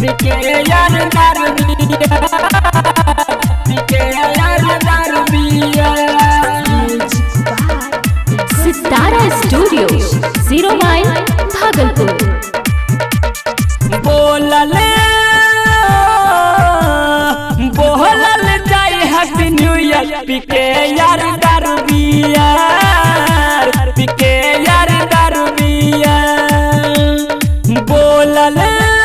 पिके यार दारू बिया पिके यार दारू बिया सितारा स्टूडियो जीरो माइल भागलपुर बोलले बोलल जाई हैप्पी न्यू ईयर पिके यार दारू बिया पिके यार दारू बिया बोलल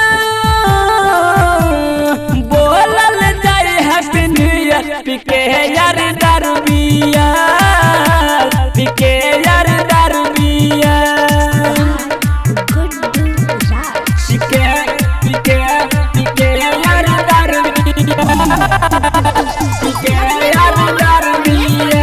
बोलल जाई हैप्पी न्यू ईयर पिके यार दारू बिया पिके यार दारू बिया पिके पिके पिके यार दारू बिया पिके यार दारू बिया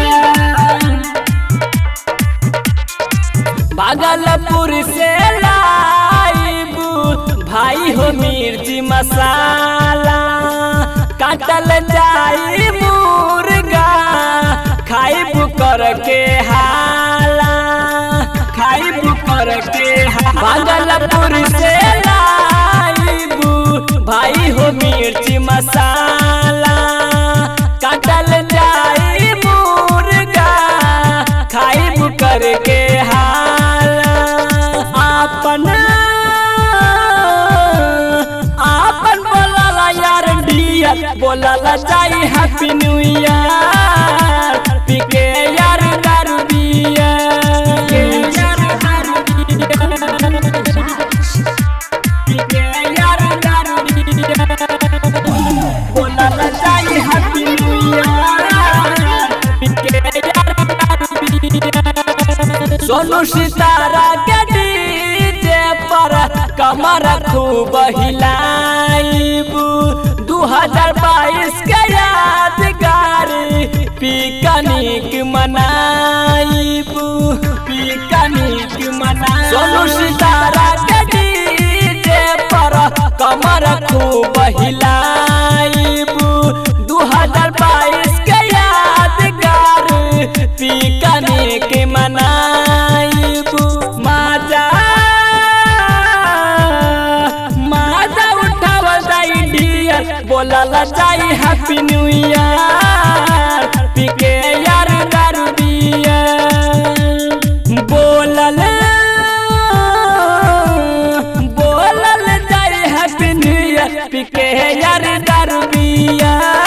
भागलपुर से लाइबू भाई हो मिर्ची मसाला काटल जाई मुर्गा खाइबू करके हाला खाइबू करके हाला। भागलपुर से लाइबू भाई हो मिर्ची मसाला काटल जाई मुर्गा खाइब करके हाला आपन आपन बोलला यार डियर बोलला जाई हैप्पी न्यू ईयर पिके यार दारू बिया पिके यार दारू बिया पिके यार दारू बिया बोलला जाई हैप्पी न्यू ईयर पिके यार दारू बिया सोनू सितारा के डीजे पर कमर खूब हिलाइबू दू हजार बाईस के यादगार पिकनिक मनाइबू पिकनिक मना सोनू सितारा के डीजे पर कमर खूब हिलाइबू दू हजार बाईस के यादगार पिकनिक मनाइबू माजा माजा उठावल जाई डियर बोलल जाई हैप्पी न्यू ईयर पिके यार दारू बिया बोलल बोलल जाई हैप्पी न्यू ईयर पिके यार दारू बिया